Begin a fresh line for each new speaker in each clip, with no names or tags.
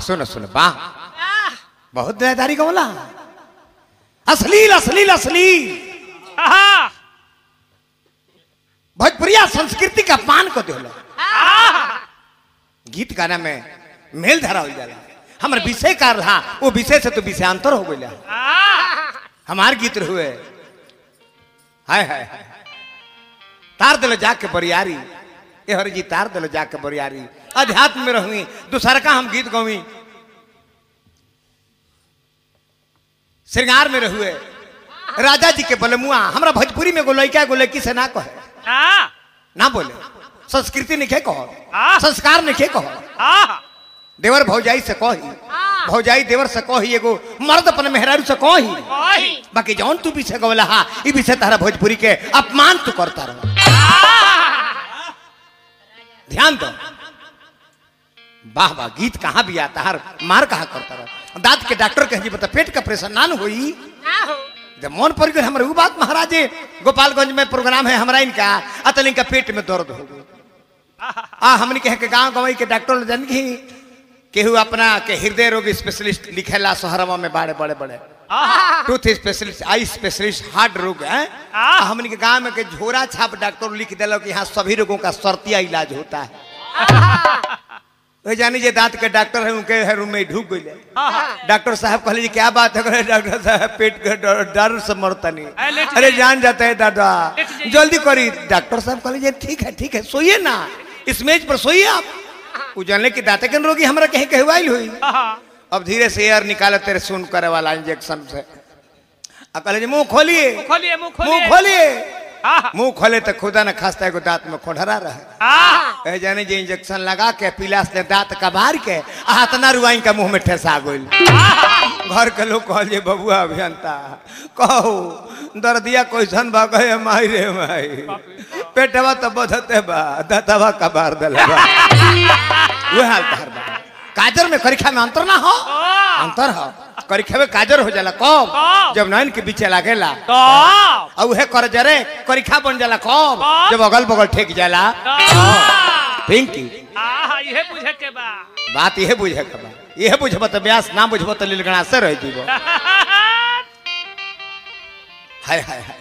सुनो सुनो वाह बहुत दयादारी का बोला अश्लील अश्लील अश्लील
आहा
भोजपुरिया संस्कृति का पान को दिलो गीत गाना में मेल धरा हो जाला हमर विषय का रहा वो विषय से तो विषयांतर हो गया
आहा
हमार गीत हुए हाय हाय हाय तार दिलो जाके बरियारी ए हर जी तार दिलो जाके बरियारी अध्यात्म में रहुई दूसरा का हम गीत गौवी श्रृंगार में रहुए राजा जी के बलमुआ हमरा भोजपुरी में एगो लड़का एगो लड़की से ना कहे
आ
ना बोले संस्कृति नहीं कहो
हाँ।
संस्कार नहीं कहो
आहा
देवर भौजाई से कही भौजाई देवर से कही एगो मर्द अपन मेहरारू से कही
ओही
बाकी जौन तू विषय गवला हा ई विषय तारा भोजपुरी के अपमान तू करता रहो ध्यान दो वाह वाह गीत कहाँ भी आता हर मार कहाँ करता रहो दांत के डॉक्टर कहे जी बता पेट का प्रेशर ना न होई जब मन पड़ गई हमारे वो बात महाराज जी, गोपालगंज में प्रोग्राम है हमारा इनका अतल इनका पेट में दर्द हो गई आ हमने कहे के गांव गवाई के डॉक्टर जन की केहू अपना के हृदय रोग स्पेशलिस्ट लिखेला शहरवा में बड़े बड़े बड़े
आहा
tooth specialist eye specialist heart रोग है
आ।
हमने के गांव में के झोरा छाप डॉक्टर लिख दिलो कि यहाँ सभी रोगों का सर्तिया इलाज होता है वही जानी जे दांत के डॉक्टर है उनके है रूम में ढूक गई
आहा
डॉक्टर साहब कहले जी क्या बात है कहले, डॉक्टर साहब पेट के डर डर से मरता नहीं
अरे लेट
अरे जान जाता है दादा
लेट जाइए।
जल्दी करी डॉक्टर साहब कहले जी ठीक है ठीक है सोइए ना इस मेज पर सोइए आप वो जानले कि दांत के रोगी हमरा कहीं कहवाइल हुई
आहा
अब धीरे से एयर निकाले तेरे सुन करे वाला इंजेक्शन से आ कहले जी मुंह खोलिए
खोलिए मुंह
मुंह
खोलिए
खोलिए
आहा
मुंह खोले तो खुदा न खास्ता एगो दांत में खोढ़रा रहे
आहा
ए जाने जे इंजेक्शन लगा के पिलास ने दांत कबार के आ इतना रुआई का मुंह में ठेसा गइल घर के लोग कहल जे बबुआ अभियंता कहो दर्दिया कैसन बा कहे माई रे माई पेटवा तो बधते बा दतवा कबार देले बा वह हाल तहर बा काजर में करिखा में अंतर ना हो अंतर हो करिखा में काजर हो जाला कब
कब?
जब नैन के बीचे लागेला
तो
और उहे कर जरे करिखा बन जाला कब
कब?
जब अगल बगल ठेक जाला पिंकी
आहा ये बुझे के बा
बात यह बुझे के बा यह बुझब तो ब्यास ना बुझब तो लीलगणा से रह जीव हाय हाय हाय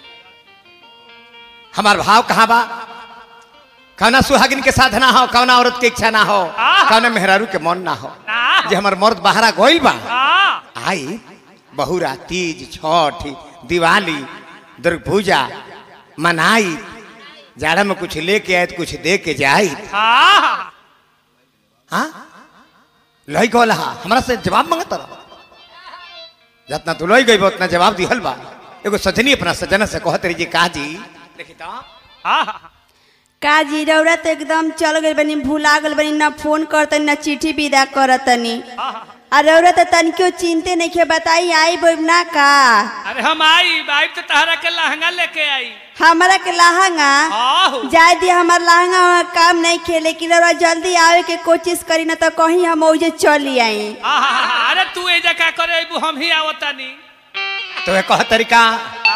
हमार भाव कहाँ बा कौना सुहागिन के साधना हो कौना औरत के इच्छा ना हो
आह।
कौना मेहरारू के मन ना हो
ना
जे हमार मर्द बहरा गोइल बा
आ
आई बहुरा तीज छठ दिवाली दुर्ग पूजा मनाई जाड़ा में कुछ लेके आए तो कुछ दे के जाई
आहा
हाँ लई गल हा हमरा से जवाब मांगत रहो जितना तू लई गई बा उतना जवाब दिहल बा एगो सजनी अपना सजना से कहत रही जी का जी देखी तो
आहा
का जी रौरा तो एकदम चल गई बनी भूला गल बनी ना फोन करतनी ना चिट्ठी विदा करतनी
आहा
आ रौरा तो तनिको चिंते नहीं के बताई आई बोब ना का
अरे हम आई आई तो तहरा के लहंगा लेके आई
हमारा के लहंगा
आहो
जाए दिया हमार लहंगा वहाँ काम नहीं खे लेकिन रौरा जल्दी आवे के कोशिश करी ना तो कहीं हम ओजे चली आई
आहा अरे तू ए जगह करे अबू हम ही आवतानी
तो कह तरीका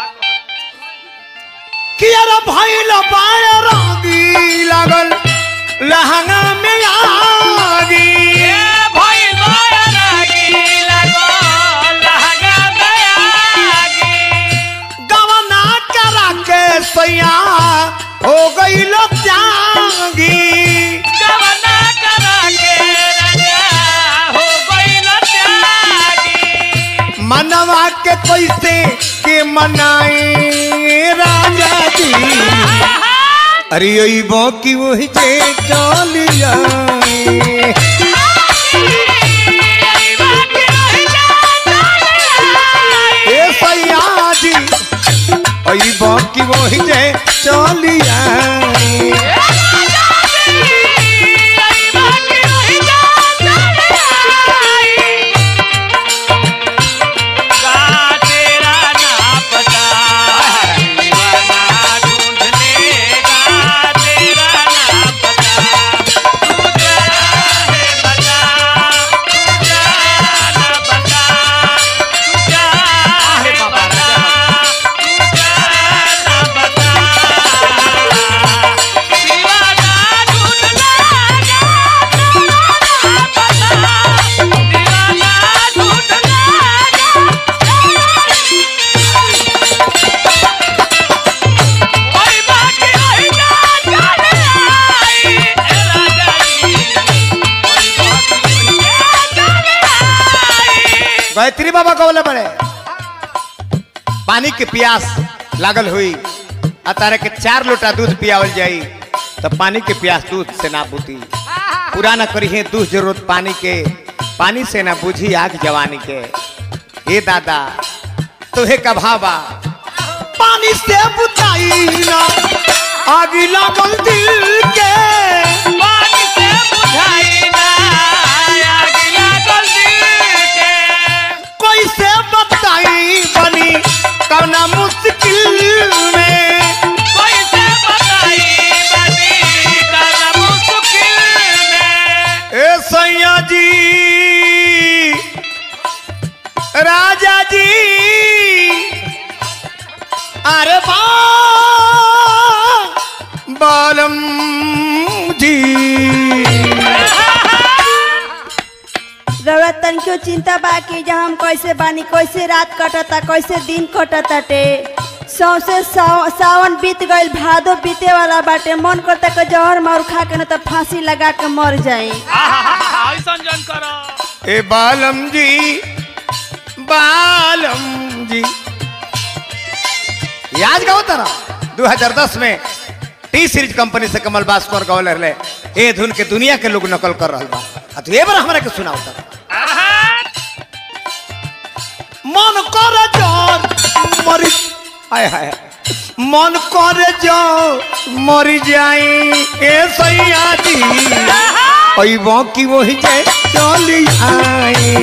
कि यार भइल बाय रागी लागल लहंगा में आगी
ए भाई माया लागी लगो लहंगा बयागी
गवना करा के सैया हो गई लो त्यागी
जवना करा के राजा हो गइल त्यागी
मनवा के कैसे के मनाए राजा जी अरे अबो की वही जे चल जाए ए सैया जी अबो की वही जे चल जाए बाबा गौले बड़े पानी के प्यास लागल हुई आ तारे के चार लोटा दूध पियावल जाई तो पानी के प्यास दूध से ना बुती पूरा ना करी है दूध जरूरत पानी के पानी से ना बुझी आग जवानी के हे दादा तुहे का भावा पानी से बुझाई ना आग लागल दिल के
पानी से बुझाई ना आग लागल दिल के
कैसे बताई बनी कौना मुश्किल में
कैसे बताई बनी कल मुश्किल में
ए सैया जी राजा जी अरे बा बालम जी
रउरा तनिको चिंता बा कि जहाँ हम कैसे बानी कैसे रात कटता कैसे दिन कटता टे सौसे साव, सावन बीत गईल भादो बीते वाला बाटे मन करता कि जहर मार खा के न तो फांसी लगा के मर जाई
ऐसन जन करो
ए बालम जी बालम जी याद गाओ तारा 2010 में टी सीरीज कंपनी से कमल बास्कर गौल रहे ए धुन के दुनिया के लोग नकल कर रहल बा आ तू ए बार हमरा के सुनाओ तारा मन कर जोर मरी हाय हाय मन कर जो मरी जाई ए सैया जी अइबो की वही जे चली आई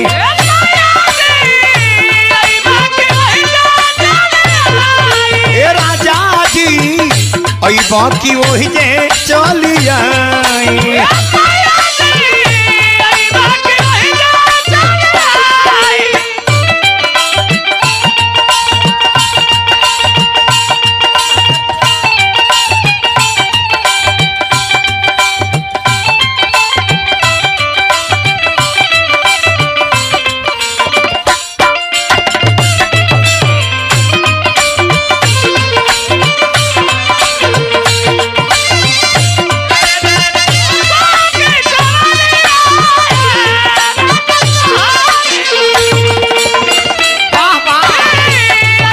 ए राजा जी अइबो की वही जे चली आई वाह वाह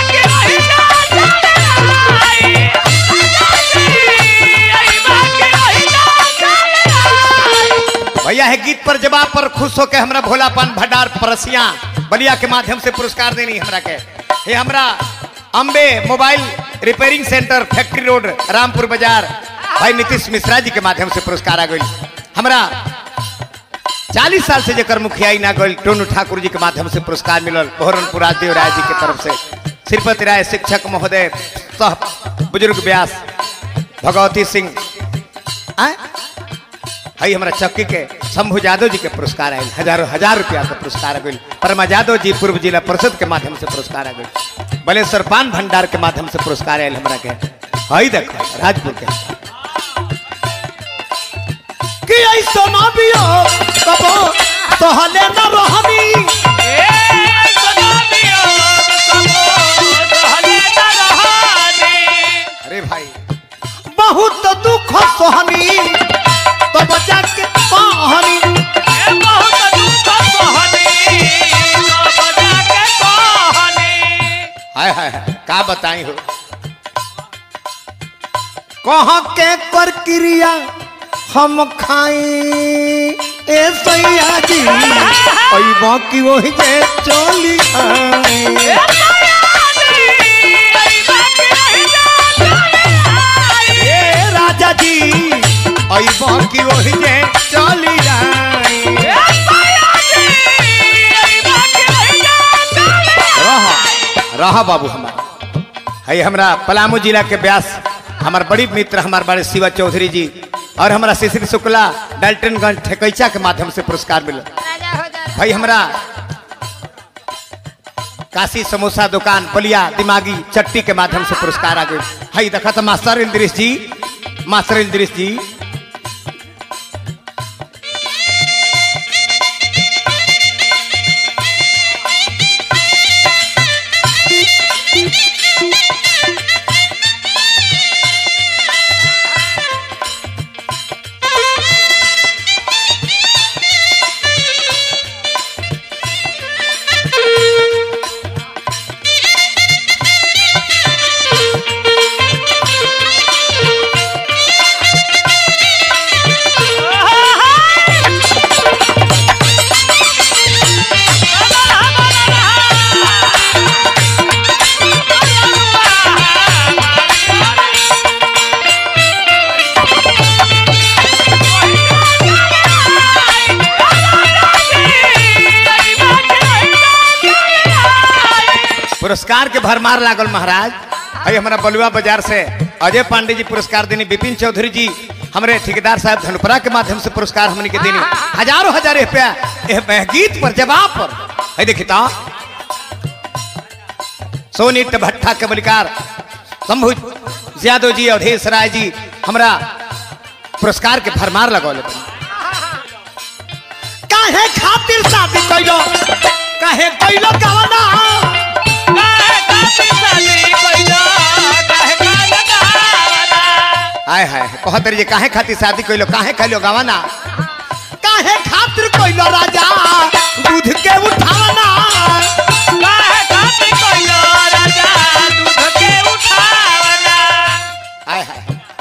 भैया है गीत पर जवाब पर खुश होकर हमरा भोलापन भंडार परसिया बलिया के माध्यम से पुरस्कार देनी हमरा के हे हमरा Ambe mobile repairing centre factory road Rampur बाजार भाई नीतीश मिश्रा जी के माध्यम से पुरस्कार आ गई हमरा चालीस साल से जकर मुखियाई ना गई टोनू ठाकुर जी के माध्यम से पुरस्कार मिलल बहरनपुर राजदेव राय जी के तरफ से श्रीपति राय शिक्षक महोदय सह बुजुर्ग व्यास भगवती सिंह आय हई हमरा चक्की के शंभु यादव जी के पुरस्कार आयल हजारों हजार रुपया के पुरस्कार आ गई परमा यादव जी पूर्व जिला परिषद के माध्यम से पुरस्कार आ गई बलेश्वर पान भंडार के माध्यम से पुरस्कार आयल हमरा के हई देखो राजपुर के कि ऐसो ना बियो कबो सहले न रहनी अरे भाई बहुत दुख सहनी तो बचा के पाहनी हाय हाय हाय का बताई हो कहाँ के कर क्रिया हम खाई ए सैया जी ओई बाकी वही जे चली आई ए राजा जी ओई बाकी वही जे चली आई रह रह बाबू हमार है हमरा पलामू जिला के व्यास हमार बड़ी मित्र हमार बड़े शिवा चौधरी जी और हमारा शिशिर शुक्ला डाल्टनगंज ठेकैचा के माध्यम से पुरस्कार मिला भाई हमरा काशी समोसा दुकान बलिया दिमागी चट्टी के माध्यम से पुरस्कार आ गए हई देखा तो मास्टर इंद्रिश जी मास्टर इंद्रिश जी पुरस्कार के भरमार लागल महाराज अरे हमारा बलुआ बाजार से अजय पांडे जी पुरस्कार देनी विपिन चौधरी जी हमारे ठेकेदार साहब धनुपरा के माध्यम से पुरस्कार हमने के देनी हजारों हजार रुपया एह गीत पर जवाब पर है देखी तो सोनित भट्टा के बलिकार शंभु यादव जी अवधेश राय जी हमरा पुरस्कार के फरमार लगौले काहे खातिर शादी कइलो काहे कइलो कवना
काहे काती साली कइलो काहे काला गावना
हाय हाय कहत रही काहे खातिर शादी कइलो काहे कइलो गवना काहे खातिर कइलो राजा दूध के उठावना
काहे काती कइलो राजा दूध के उठावना
हाय हाय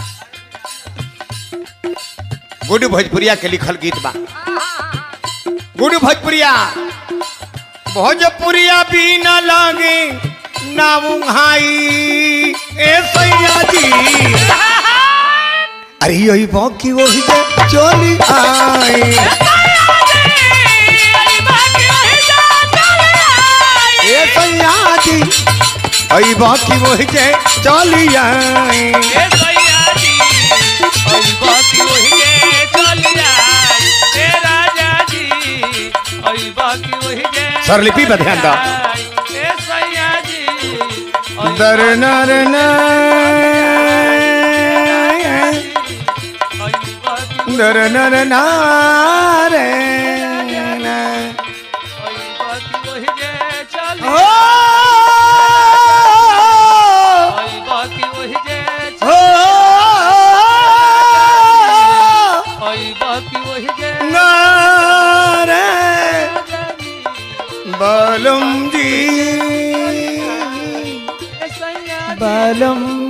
गुड भोजपुरिया के लिखल गीत बा गुड भोजपुरिया भोजपुरिया भी न लागे ना उहाई ए सैया जी अरे यही बाकी वही जे चली आई ए सैया जी अई बाकी वही जे चली आई स्वरलिपि पे ध्यान दो। दर नर न दर नर नारे न। ओ ओ नारे बालम जी बालम